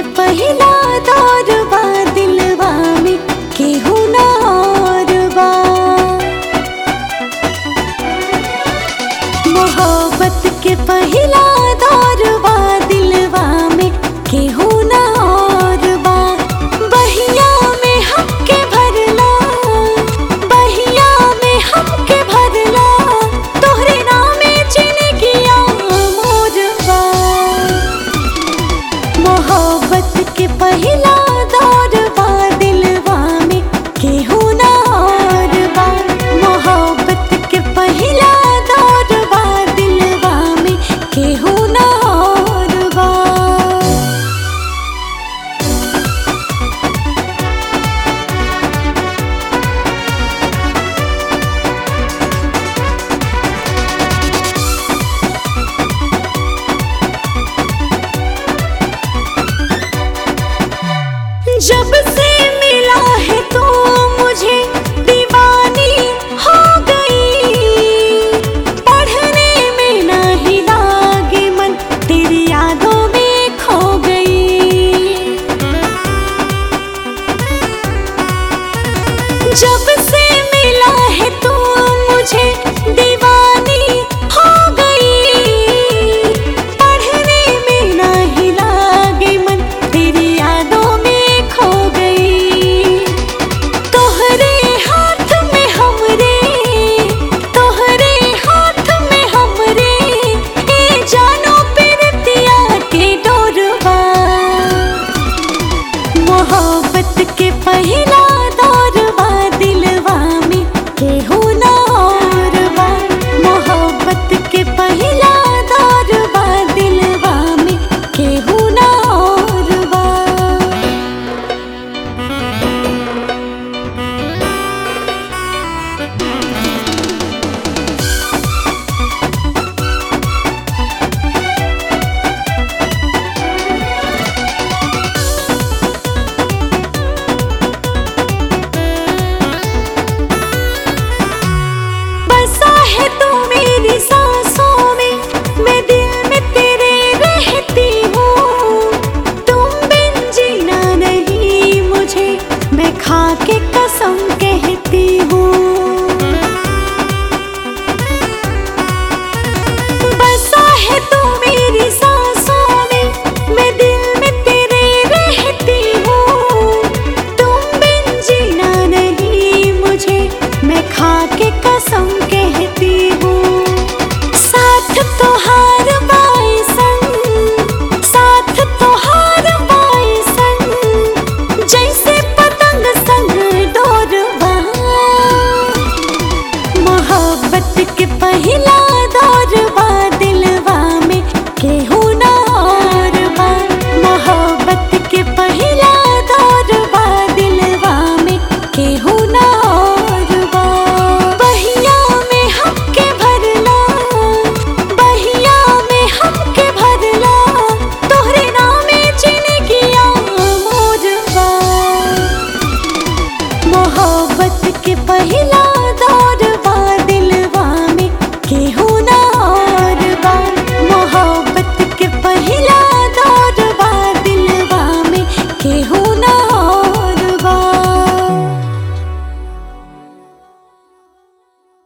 पहिला दौर बा दिलवा में केहू ना और बा मोहब्बत के पहिला दौर बा दिलवा में केहू ना और बा बहिया में हमके भरला बहिया में हमके भरला तोहरे नामे जिंदगिया मोरबा मोहब्बत के पहिला दौर बा दिलवा में केहू ना और बा मोहब्बत के पहिला दौर बा दिलवा में केहू ना और बा जब से मिला है तो मुझे दीवानी हो गई पढ़ने में नहीं लागे मन तेरी यादों में खो गई जब से मिला है तो मुझे दीवानी हो गई पढ़ने में नहीं लागे मन तेरी यादों में खो गई तोहरे हाथ में हमरे तोहरे हाथ में हमरे ए जानो पिरतिया के डोरवा मोहब्बत के पहिला दौर बा दिलवा में केहू ना और बा मोहब्बत के पहिला दौर बा दिलवा में केहू ना और बा बसा है तू मेरी सांसों में मैं दिल में तेरे रहती हूँ तुम बिन जीना नहीं मुझे मैं खा के कसम कहती हूँ बसा है तू मेरी सांसों में मैं दिल में तेरे रहती हूँ तुम बिन जीना नहीं मुझे मैं खा के कसम कहती हूँ साथ तो हार पाए संग साथ तो हार पाए संग जैसे पतंग संग डोरवा मोहब्बत के